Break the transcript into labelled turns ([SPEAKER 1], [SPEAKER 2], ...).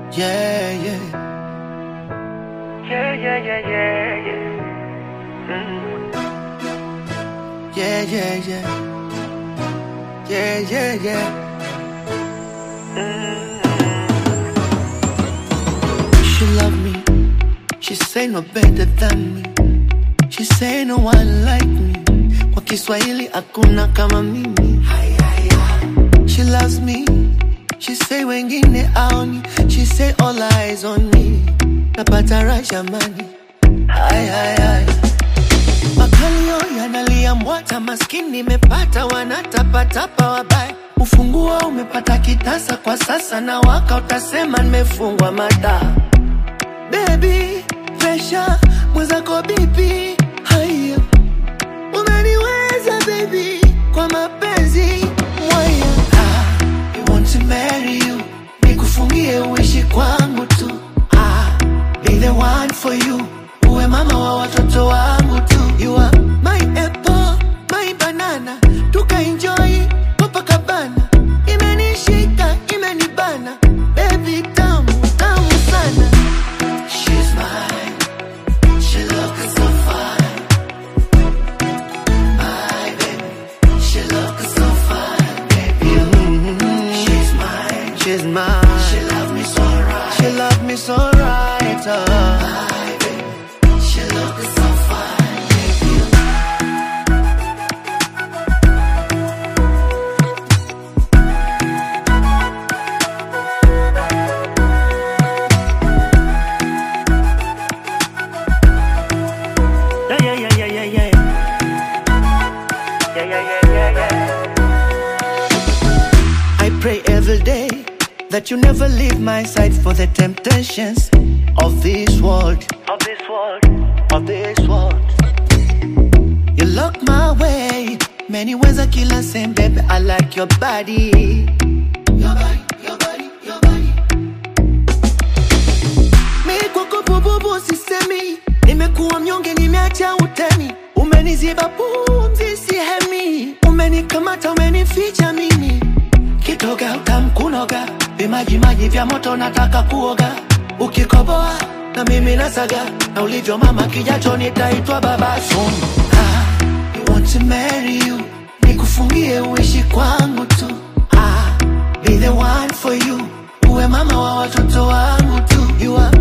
[SPEAKER 1] Yeah, yeah.
[SPEAKER 2] Yeah, yeah, yeah, yeah, yeah.
[SPEAKER 1] Yeah, yeah, yeah. Yeah, yeah, yeah. She love me. She say no better than me. She say no one like me. Kwa Kiswahili hakuna kama mimi. She loves me. She say wengine aoni. She say all eyes on me. Napata raha jamani. Ay, ay, ay. Makalio yanalia mwata, maskini imepata, wanatapatapa wabaya. Ufunguo umepata kitasa kwa sasa, na waka utasema nimefungwa mata. Baby, pressure mwenzako bibi, haya umeniweza baby, kwa mapenzi mwaya. Ah, I want to marry you, nikufungie uishi kwangu tu. Ah, be the one for you, uwe mama wa watoto wangu tu. You are my apple, my banana, tukaenjoy Copacabana. Imenishika, imenibana, baby tamu, tamu sana. She's mine, she looks so fine. My baby, she looks so fine, baby. She's mine, she's mine. She love me so right, she love me so right. Uh. My baby, she looks so fine, baby.
[SPEAKER 2] Yeah, yeah, yeah, yeah, yeah, yeah. Yeah, yeah, yeah, yeah, yeah.
[SPEAKER 1] I pray every day that you never leave my side for the temptations of this world,
[SPEAKER 2] Of this world.
[SPEAKER 1] of this world. You look my way, many ways I kill and same, baby. I like your body. Your body, your body, your body. Mi kwako bububu sisemi, nimekuwa mnyonge, nimeacha utemi, umeniziba pumzi sihemi, umenikamata, umenificha mimi kitoga utamkunoga, vimaji maji vya moto nataka kuoga, ukikoboa na mimi nasaga, na ulivyo mama kijacho nitaitwa baba soon. Ah, I want to marry you, nikufungie uishi kwangu tu. Ah, be the one for you, uwe mama wa watoto wangu tu. You are